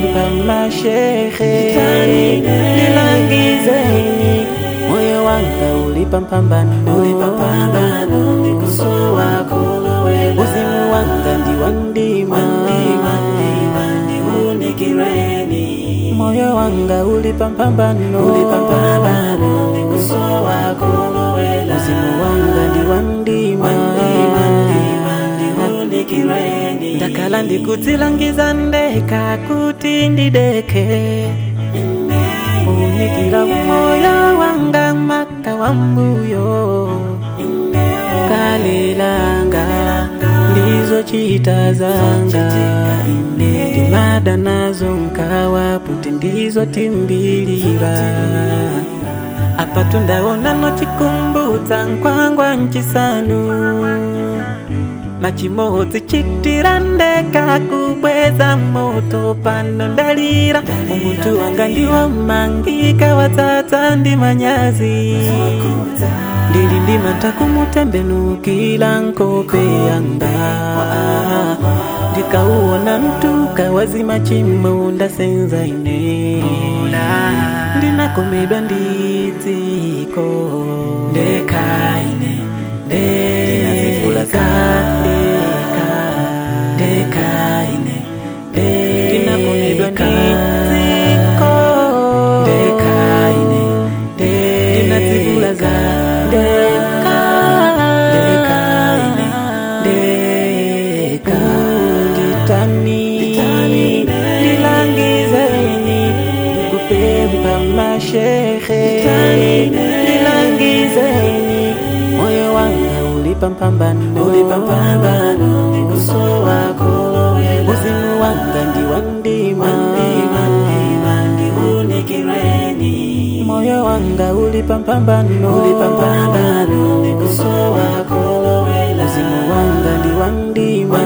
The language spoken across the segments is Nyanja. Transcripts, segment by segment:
kupempa mashehe nilangizeni moyo wanga ulipa mpambano uzimu wanga ndiwa ndima moyo wanga ulipa mpambano uzimu wanga ndiwa ndima ndakala ndikudzilangiza ndeka kuti ndideke unikira moyo wanga maka wa mbuyo kalilanga ndizo chita zanga ndimada nazo nkawa puti ndizo timbilira apa tundaona nochikumbudza nkwangwa nchisanu machimodzi chitira ndeka kubweza moto pano ndalira umuntu wanga ndiwo mangika watsatsa ndi manyazi ndili ndimata kumutembenukila nkope yanga ndikauona mtuka wazima chimo ndasenza ine ndinakomedwa ndidziko ndekaine ndeka ndeka ndekaine ndinakomedwa ndidziko ndekaine ndinadzivula za ndeka ndekaine ndeka nditani ndilangizeni kupempa mashehe ndilangizeni moyo wanga ulipa mpambano uzimu wanga ndiwa ndima moyo wanga ulipa mpambano uzimu wanga ndiwa ndima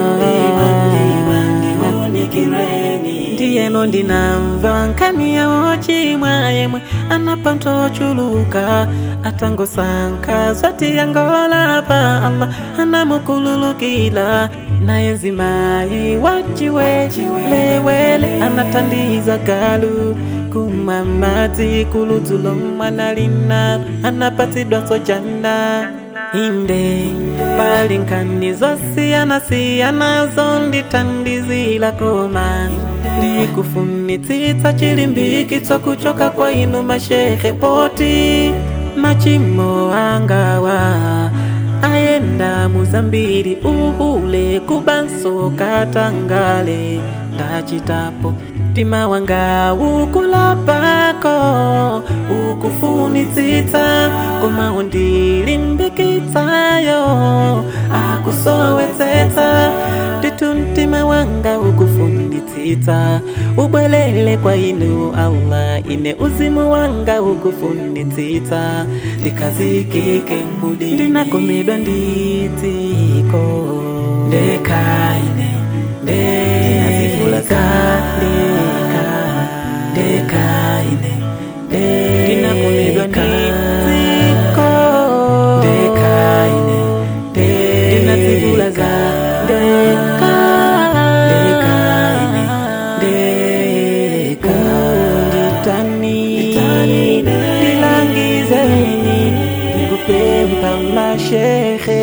ndiyeno ndinamva nkani yawo chimwa yemwe anapantochuluka atangosankha zati yangola pa allah anamukululukila naye nzimayi wachiwe lewele anatandiza galu kumwa madzi kuludzulo mwana lina anapatsidwa sojana inde pali nkhani zosiyana-siyana zondithandizila koma ndikufunitsitsa chilimbikitso kuchoka kwa inu mashehe poti machimo angawa ayenda muzambiri uhule kubanso katangale ndachitapo mtima wanga ukulapako ukufunitsitsa koma undilimbikitsayo akusowetsetsa nditu mtima wanga ukufunitsitsa ubwelele kwa inu allah ine uzimu wanga ukufunitsitsa ndikazikike mudi ndinakomedwa ndidziko ndekaine ndeka ndeka ndekaine ndinakomedwa ndidziko ndekaine ndinadzivula za ndeka ndekaine ndeka nditani ndilangizeni ndikupempa mashehe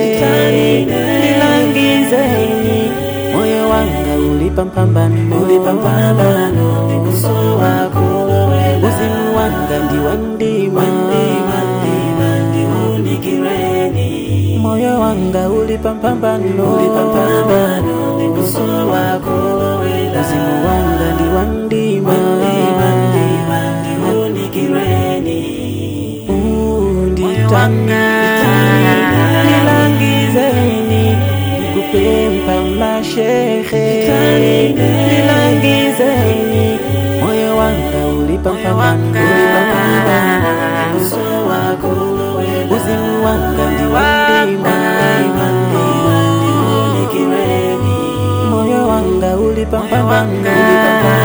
ndilangizeni moyo wanga ulipa mpambano uzimu wanga ndiwa ndima moyo wanga ulipa mpambano uzimu wanga ndiwa ndima unditani nilangizeni nikupempa mashehe nilangizeni moyo wanga ulipa mpambano uzimu wanga ndiwa ndima moyo wanga ulipa mpambano